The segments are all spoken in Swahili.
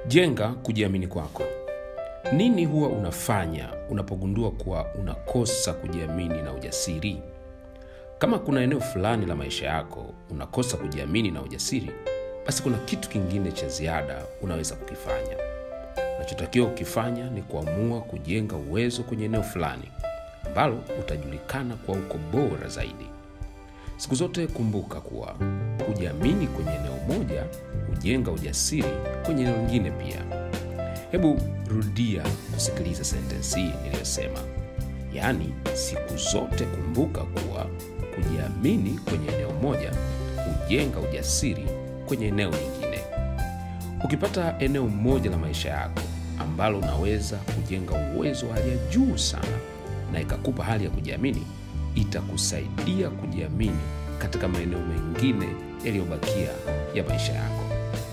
Jenga kujiamini kwako. Nini huwa unafanya unapogundua kuwa unakosa kujiamini na ujasiri? Kama kuna eneo fulani la maisha yako unakosa kujiamini na ujasiri, basi kuna kitu kingine cha ziada unaweza kukifanya. Unachotakiwa kukifanya ni kuamua kujenga uwezo kwenye eneo fulani ambalo utajulikana kwa uko bora zaidi. Siku zote kumbuka kuwa kujiamini kwenye eneo moja hujenga ujasiri kwenye eneo lingine pia. Hebu rudia kusikiliza sentensi hii niliyosema, yaani siku zote kumbuka kuwa kujiamini kwenye eneo moja hujenga ujasiri kwenye eneo lingine. Ukipata eneo moja la maisha yako ambalo unaweza kujenga uwezo wa hali ya juu sana na ikakupa hali ya kujiamini, itakusaidia kujiamini katika maeneo mengine yaliyobakia ya maisha yako.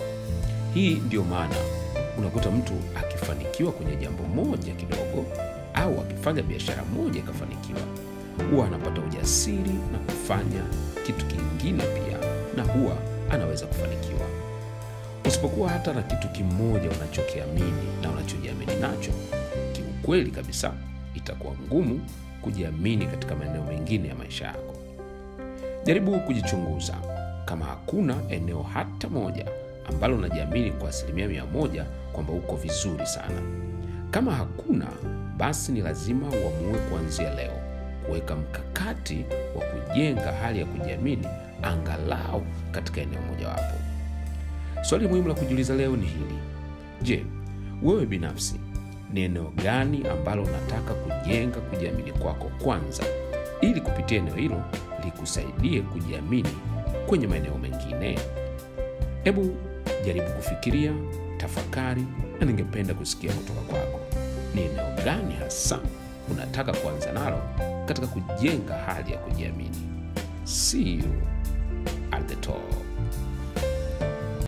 Hii ndiyo maana unakuta mtu akifanikiwa kwenye jambo moja kidogo au akifanya biashara moja ikafanikiwa, huwa anapata ujasiri na kufanya kitu kingine pia, na huwa anaweza kufanikiwa. Usipokuwa hata na kitu kimoja unachokiamini na unachojiamini nacho, kiukweli kabisa itakuwa ngumu kujiamini katika maeneo mengine ya maisha yako. Jaribu kujichunguza kama hakuna eneo hata moja ambalo unajiamini kwa asilimia mia moja kwamba uko vizuri sana. Kama hakuna, basi ni lazima uamue kuanzia leo kuweka mkakati wa kujenga hali ya kujiamini angalau katika eneo mojawapo. Swali muhimu la kujiuliza leo ni hili: Je, wewe binafsi ni eneo gani ambalo unataka kujenga kujiamini kwako kwanza, ili kupitia eneo hilo likusaidie kujiamini kwenye maeneo mengine? Hebu jaribu kufikiria, tafakari, na ningependa kusikia kutoka kwako. Ni eneo gani hasa unataka kuanza nalo katika kujenga hali ya kujiamini? See you